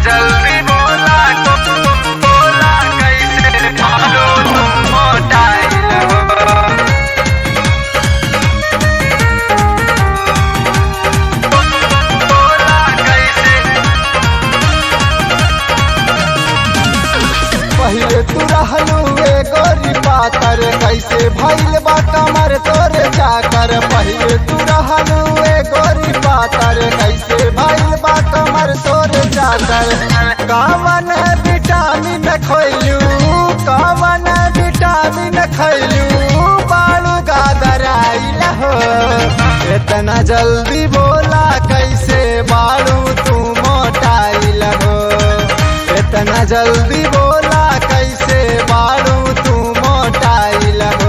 जल्दी बोला बोला कैसे मारो तुम मोटाइल हो बोला कैसे पहिले तू रहलू ए गोरी पातर कैसे भइल बा कमर तोरे जाकर पहिले तू रहलू ए गोरी पातर कैसे भइल बा कमर तोरे जाकर कावन विटामिन खैलू कावन विटामिन खैलू बालू गादर आइल हो इतना जल्दी बोला कैसे बालू तू मोटाइल हो इतना जल्दी बोला कैसे बारू तू मोटाइल हो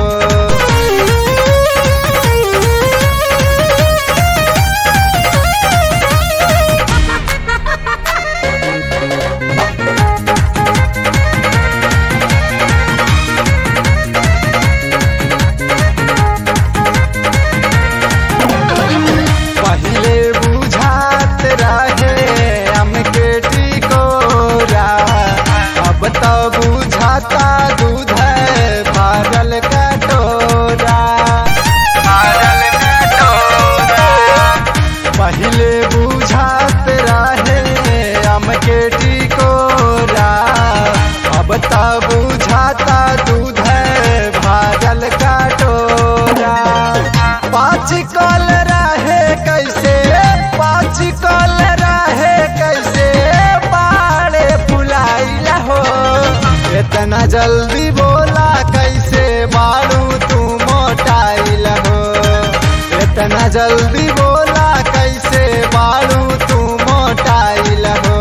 पहले बुझात रहे हमके टिकोरा अब तो बुझाता दूध है भरल कटोरा पागल कटोरा पहले बुझात रहे हमके टिकोरा अब तो बुझाता दूध है भरल कटोरा पाँच कल रहे कैसे पाँच कल रहे कैसे बाड़े फुलाइल हो इतना जल्दी बोला कैसे बाड़ू तू मोटाइल हो इतना जल्दी बोला कैसे बाड़ू तू मोटाइल हो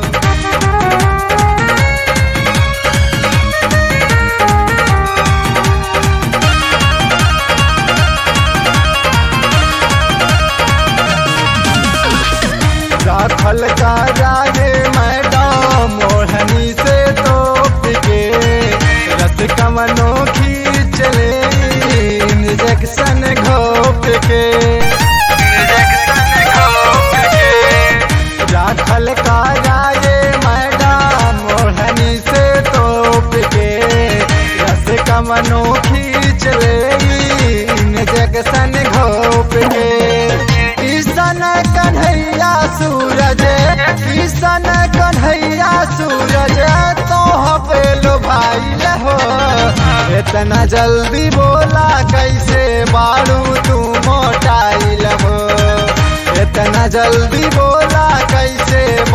राखल का रागे मैडम मोहनी से तोप के रस कमनो खींच ले इंजेक्शन घोप के इंजेक्शन घोप के राखल का रागे मैडम मोहनी से तोप के रस कमनो खींच ले इंजेक्शन घोप के किशन कन्हैया सूरज किशन कन्हैया सूरज तो पेलो भाई हो इतना जल्दी बोला कैसे बाड़ू तू मोटाइल हो इतना जल्दी बोला कैसे